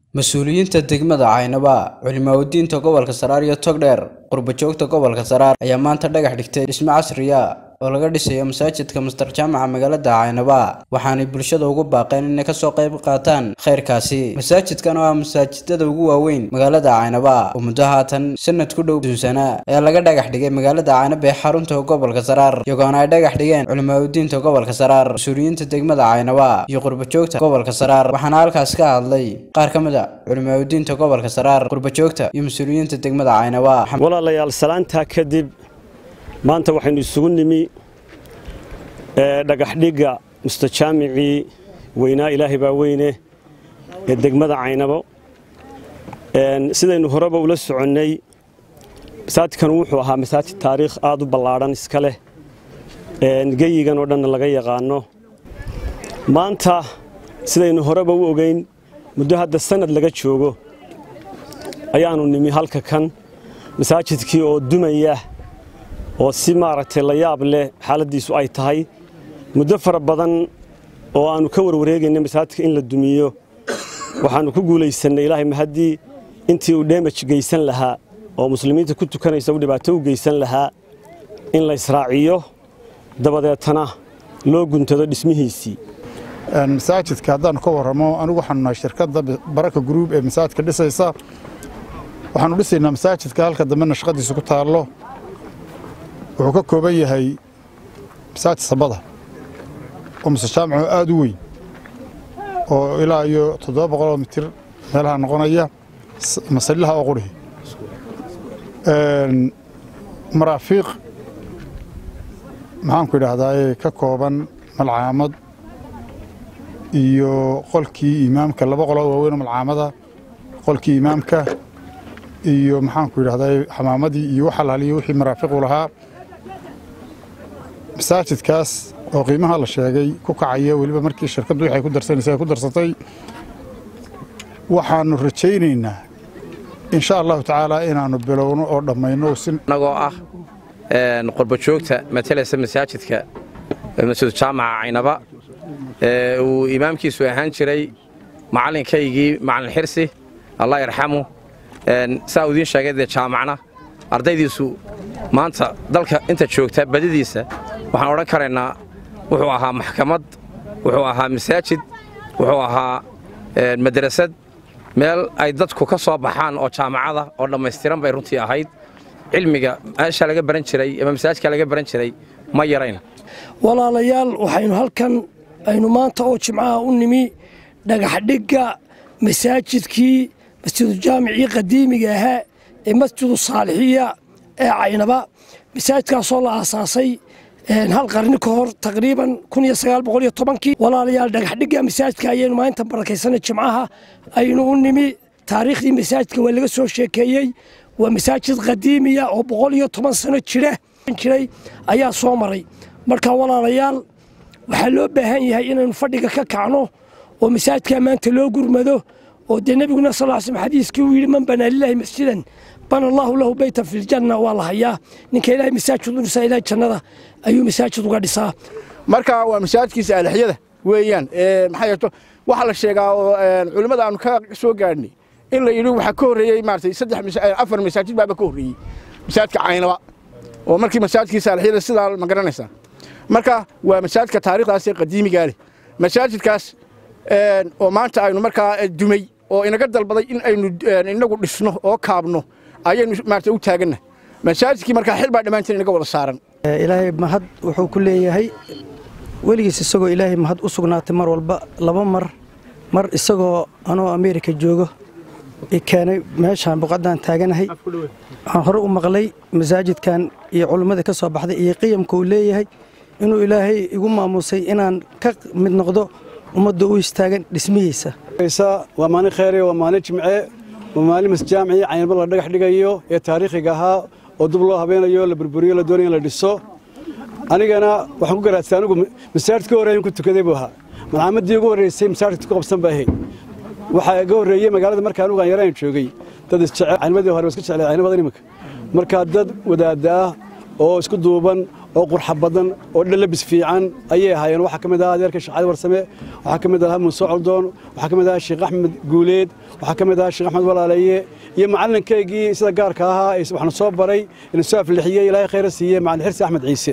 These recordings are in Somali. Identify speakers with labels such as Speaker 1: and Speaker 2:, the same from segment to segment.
Speaker 1: mas-uuliyiinta degmada caynaba culimaawidiinta gobolka saraar iyo togdheer qurbajoogta gobolka saraar ayaa maanta dhagax dhigtay dhismo casriya oo laga dhisayo masaajidka mastar jaamaca magaalada caynaba waxaanay bulshada ugu baaqeen inay kasoo qayb qaataan khayrkaasi masaajidkan oo ah masaajidada ugu waaweyn magaalada caynaba oo muddo haatan sanad ku dhow sunsana ayaa laga dhagax dhigay magaalada caynaba ee xarunta gobolka saraar iyagoona ay dhagax dhigeen culimaawidiinta gobolka saraar mas-uuliyiinta degmada caynaba iyo qurbajoogta gobolka saraar waxaana halkaas ka hadlay qaar ka mid a culimaawidiinta gobolka saraar qurbajoogta iyo mas-uuliyiinta degmada caynaba
Speaker 2: walaalayaal salaantaa kadib maanta waxaynu isugu nimi dhagaxdhigga mustajaamicii weynaa ilaahay baa weyne ee degmada caynabo sidaynu horeba ula soconnay masaajidkan wuxuu ahaa masaajid taariikh aad u ballaadhan iska leh geyigan oo dhanna laga yaqaano maanta sidaynu horeba u ogeyn muddo hadda sanad laga joogo ayaannu nimi halka kan masaajidkii oo dumaya oo si maaragtay la yaab leh xaaladdiisu ay tahay muddo fara badan oo aannu ka warwareegaynay masaajidka in la dumiyo waxaannu ku guulaysannay ilaahay mahaddii intii uu dheemaj geysan lahaa oo muslimiinta ku tukanaysa u dhibaato u geysan lahaa in la israaciyo dabadeetana loo guntado dhismihiisii
Speaker 3: masaajidka haddaannu ka warramo anigu waxaanu nahay shirkadda baraka gruub ee masaajidka dhisaysa waxaannu dhisaynaa masaajidka halka dambena shaqadiisa ku taallo wuxuu ka kooban yahay masaajid sabada oo musejaamaco aad u weyn oo ilaa iyo toddoba boqoloo mitir meelaha noqonaya masalliha oo qurhi maraafiiq maxaanku idhaahdaa ka kooban malcaamad iyo qolkii imaamka laba qoloo waaweyn oo malcaamada qolkii imaamka iyo maxaanku idhahdaa xamaamadii iyo wax alaaliyo wixii maraafiqu lahaa masaajidkaas oo qiimaha la sheegay ku kacaya weliba markii shirkaddu waxay ku darsanaysa ay ku darsatay waxaannu rajaynaynaa insha allahu tacaala inaannu bilowno oo dhammayno
Speaker 4: annagoo ah qurbajoogta matalaysa masaajidka masjid jaamaca caynaba uu imaamkiisu ahaan jiray macallinkaygii macallin xirsi allah yarxamu saa uu idiin sheegay dee jaamacna ardaydiisu maanta dalka inta joogta badidiisa waxaan odhan karaynaa wuxuu ahaa maxkamad wuxuu ahaa masaajid wuxuu ahaa madrasad meel ay dadku ka soo baxaan oo jaamacada oo dhammaystiran bay runtii ahayd cilmiga meesha laga baran jiray ama masaajidka laga baran jiray ma yarayn
Speaker 5: walaalayaal waxaynu halkan aynu maanta oo jimcaha u nimi dhagaxdhigga masaajidkii masjidujaamicii qadiimiga ahaa ee masjidu saalixiya ee caynaba masaajidkaasoo la aasaasay hal qarni ka hor taqriiban kii walaalayaal dhagaxdhigga masaajidka ayaynu maalinta barakaysanay jimcaha aynu u nimi taariikhdii masaajidka waa laga soo sheekeeyey waa masaajid qadiimiya oo boqol iyo toban sano jira jiray ayaa soo maray marka walaalayaal waxaa loo baahan yahay inaynu fadhiga ka kacno oo masaajidka maanta loo gurmado oo dee nebiguna sal slam xadiiskii uu yidhi man banaa lilaahi masjidan bana allaahu lahu beytan fi ljanna waa la hayaa ninka ilaahay masaajid u dhisaa ilahay jannada ayuu masaajid uga dhisaa
Speaker 6: marka waa masaajidkiisa alixyada weeyaan maxaa yeeto waxaa la sheegaa oo culimmada aanu ka soo gaadhnay in la yidhi waxaa ka horreeyey maaratay saddex afar masaajid baaba ka horreeyey masaajidka caynaba oo markii masaajidkiisa alixyada sidaa ma garanaysaa marka waa masaajidka taariikhdaas ee qadiimigaa leh masaajidkaas oo maanta aynu markaa dumay oo inaga dalbaday in aynu inagu dhisno oo kaabno ayaynu maarata u taaganna masaajidkii markaa xil baa dhammaanteen inaga wada saaran
Speaker 7: ilaahay mahad wuxuu ku leeyahay weligiis isagoo ilaahay mahad u sugnaatay mar walba laba mar mar isagoo anoo ameerika joogo i keenay meeshaan buqaddaan taaganahay waxaan hore u maqlay masaajidkan iyo culummada ka soo baxday iyo qiyamka uu leeyahay inuu ilaahay igu maamuusay inaan ka mid noqdo ummadda u istaagan dhismihiisa
Speaker 8: waa maalin kheyre waa maalin jimce waa maalin masjaamicii caynaba la dhagax dhigayo ee taariikhiga ahaa oo dub loo habeenayo la burburiyo la doonaya in la dhiso anigana waxaan ku garaadsa anigu masaajidka horreeyan ku tukaday buu ahaa malcaamadii ugu horreysay masaajidka ku qabsan ba ahayd waxaa iga horreeyey magaalada marka anugu aan yaraan joogay dad isjecel caynimadii hore iska jeclay caynamada iminka markaa dad wadaadda ah oo isku duuban oo qurxa badan oo dhalabis fiican ayay ahaayeen waxaa ka mid ahaa adeerka sheekh cali warsame waxaa ka mid ahaa muuse coldoon waxaa ka mid ahaa sheekh axmed guuleed waxaa ka mid ahaa sheekh axmed walaaleeye iyo macallinkaygii sida gaarka ahaa ee waxna soo baray ina soo aflixiyey ilaahay khayra siiyey macallin xirsi axmed ciise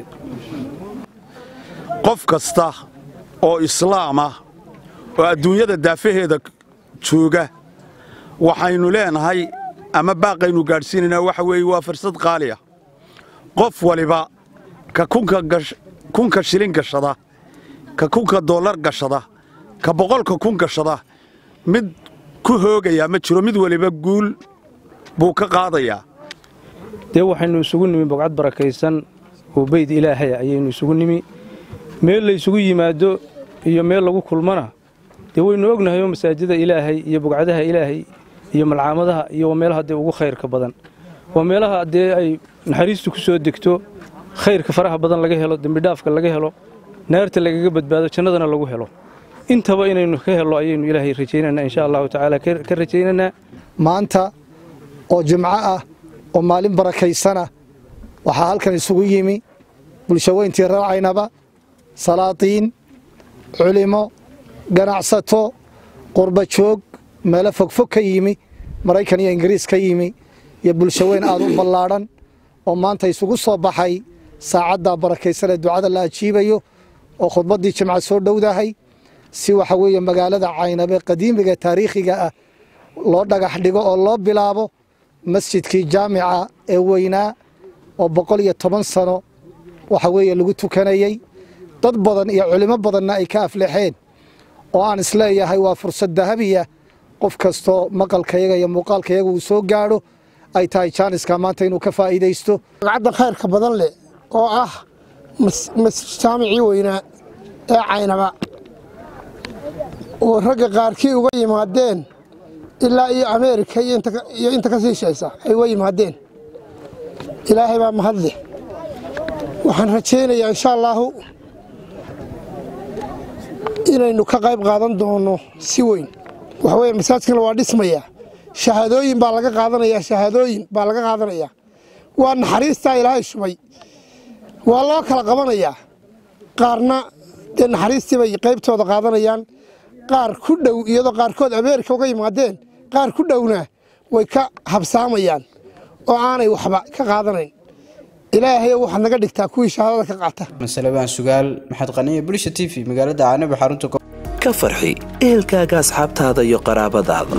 Speaker 9: qof kasta oo islaam ah oo adduunyada daafaheeda jooga waxaynu leenahay ama baaqaynu gaadhsiinaynaa waxa weeye waa fursad qaali ah qof waliba ka kunka shilin gashada ka kunka dollar gashada ka boqolka kun gashada mid ku hoogayaa ma jiro mid waliba guul buu ka qaadayaa
Speaker 10: dee waxaynu isugu nimi bogcad barakaysan oo beyd ilaahaya ayaynu isugu nimi meel la ysugu yimaado iyo meel lagu kulmana dee waynu ognahay oo masaajida ilaahay iyo bogcadaha ilaahay iyo malcaamadaha iyo waa meelaha dee ugu khayrka badan waa meelaha dee ay naxariistu ku soo degto khayrka faraha badan laga helo dembidhaafka laga helo naarta lagaga badbaado jannadana lagu helo intaba inaynu ka hello ayaynu ilaahay rajaynaynaa insha allahu tacaala ka rajaynaynaa
Speaker 11: maanta oo jimco ah oo maalin barakaysana waxaa halkan isugu yimi bulshaweyntii raacaynaba salaatiin culimo ganacsato qurba joog meelo fogfog ka yimi maraykan iyo ingiriis ka yimi iyo bulshaweyn aad u ballaadhan oo maanta isugu soo baxay saacadda barakaysan ee ducada la ajiibayo oo khudbaddii jimca soo dhowdahay si waxa weeye magaalada caynabe qadiimiga taariikhiga ah loo dhagax dhigo oo loo bilaabo masjidkii jaamica ee weynaa oo boqol iyo toban sano waxa weeye lagu tukanayey dad badan iyo culimo badanna ay ka aflexeen oo aan isleeyahay waa fursad dahabiya qof kastoo maqalkayaga iyo muuqaalkayaga uu soo gaadho ay tahay jaaniska maanta inuu ka faa'iidaysto
Speaker 12: magacadda khayrka badan leh oo ah jaamicii weynaa ee caynaba oo ragga qaarkii uga yimaadeen ilaa iyo ameerika iyo inta ka sii shaysa ay uga yimaadeen ilaahay baa mahadleh waxaan rajaynayaa insha allaahu inaynu ka qayb qaadan doonno si weyn waxa weye masaajkana waa dhismaya shahaadooyin baa laga qaadanayaa shahaadooyin baa laga qaadanayaa waa naxariistaa ilaahay shubay waa loo kala qabanayaa qaarna dee naxariistii bay qaybtooda qaadanayaan qaar ku dhow iyadoo qaarkood ameerika uga yimaadeen qaar ku dhowna way ka habsaamayaan oo aanay waxba ka qaadanayn ilaahayo waxaad naga dhigtaa kuwii shahaadada ka qaata
Speaker 1: masalebaan sugaal maxamed qaniye bulsha t v magaalada caanabi xarunta
Speaker 13: ka farxi ehelkaaga asxaabtaada iyo qaraabadaada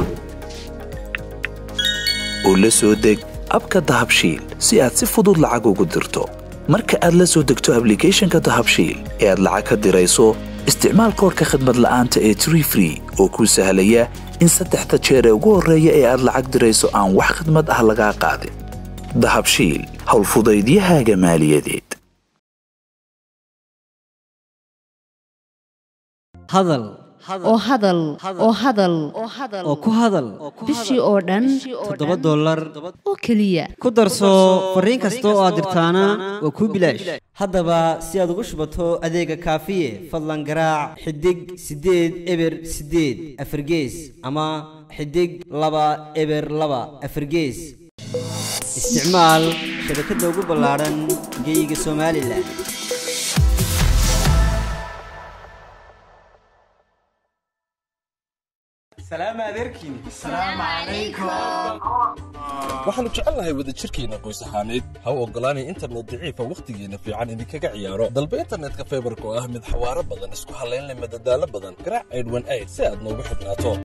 Speaker 13: oo la soo deg abka dahabshiil si aad si fudud lacag ugu dirto marka aad la soo degto ablicathonka dahabshiil ee aad lacag ka dirayso isticmaal koorka khadmad la'aanta ee tree free oo kuu sahlaya in saddexda jeer ee ugu horreeya ee aad lacag dirayso aan wax khadmad ah lagaa qaadin dahabshiil howlfudaydiyahaaga maaliyadeed
Speaker 14: hadal oo hadal oo hadal oo ku hadal
Speaker 15: bishii oo dhan
Speaker 14: toddoba dollar
Speaker 15: oo keliya
Speaker 14: ku darso fariin kasta oo aad dirtaana waa kuu bilaash haddaba si aad ugu shubato adeega kaafiye fadlan garaac xidig siddeed eber siddeed afargees ama xidig laba eber laba afargees isticmaal shabakadda ugu ballaadhan geyga somalilan
Speaker 16: waxaannu jecelnahay wadajirkeenna qoys ahaaneed ha u oggolaanay internet daciifa wakhtigeenna fiican idinkaga ciyaaro dalba internetka faybarka oo ah mid xawaaro badan isku hallayn leh madadaalo badan garaac aydhwan ayd si aad noogu xidhnaato